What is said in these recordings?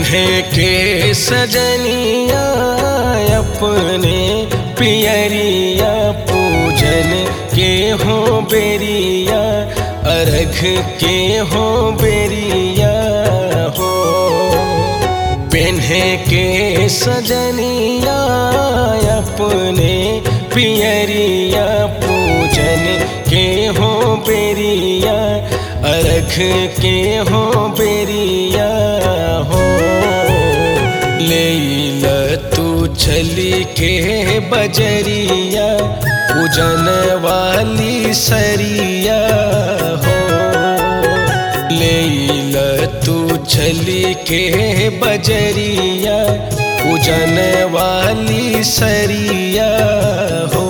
पेन्हे के सजनिया अपने पियरिया पूजन के हो बेरिया अर्घ के हो बेरिया हो पेन्हे के सजनिया अपने पियरिया पूजन के हो बेरिया अर्घ के हो बेरिया हो ले तू चली के बजरिया पूजन वाली सरिया हो ले तू चली के बजरिया पूजन वाली सरिया हो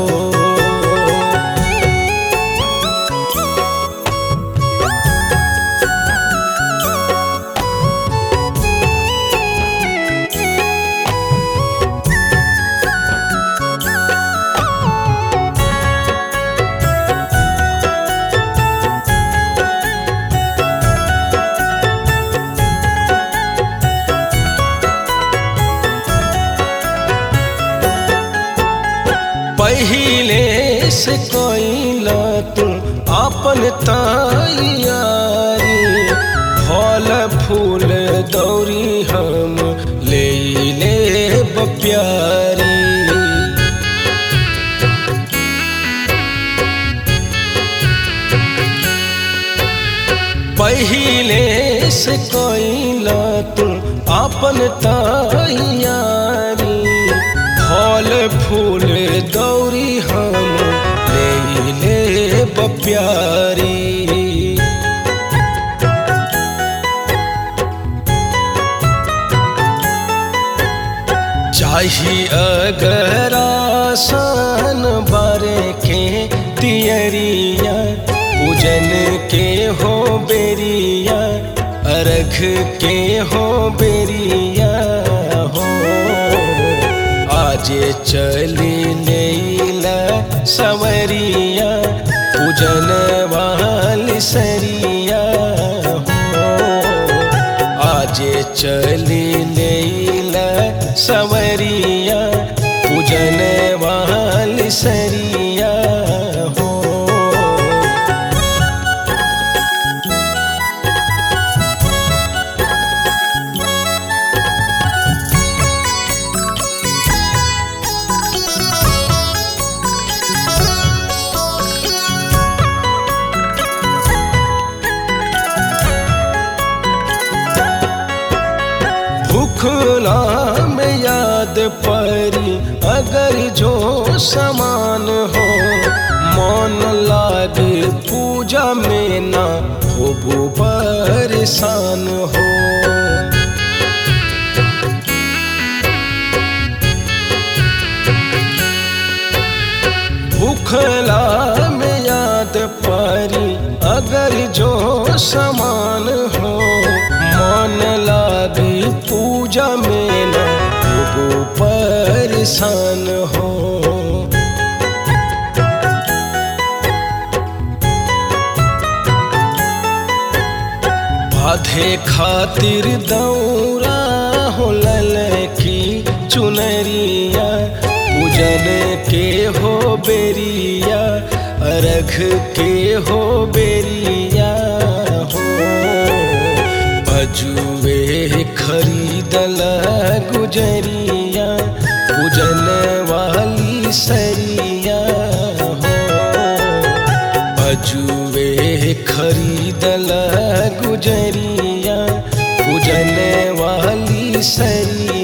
पहिले से कोई तू अपन तैयारी फल फूल दौरी हम ले ले प्यारी पहिले से कोई तू अपन तैयारी फल फूल दौरी हम ले ले प्यारी चाही अगर आसान बारे के तियरिया पूजन के हो बेरिया अर्घ के हो बेरिया हो आज चली लेला सवरिया पूजन वाली सरिया हो आज चली लेला सवरिया पूजन वाली सरिया हो भूखला में याद परी अगर जो समान हो मन लागे पूजा में ना हो परेशान हो भूखला में याद परी अगर जो समान हो मन लागी पूजा में न हो परेशान हो बाधे खातिर दौरा हो ललकी चुनरिया पूजन के हो बेरिया अर्घ के हो बेरिया हो बजुए खरीदल गुजरिया पूजन वाली सरिया हो बजुए खरीदल गुजरिया पूजन वाली सरिया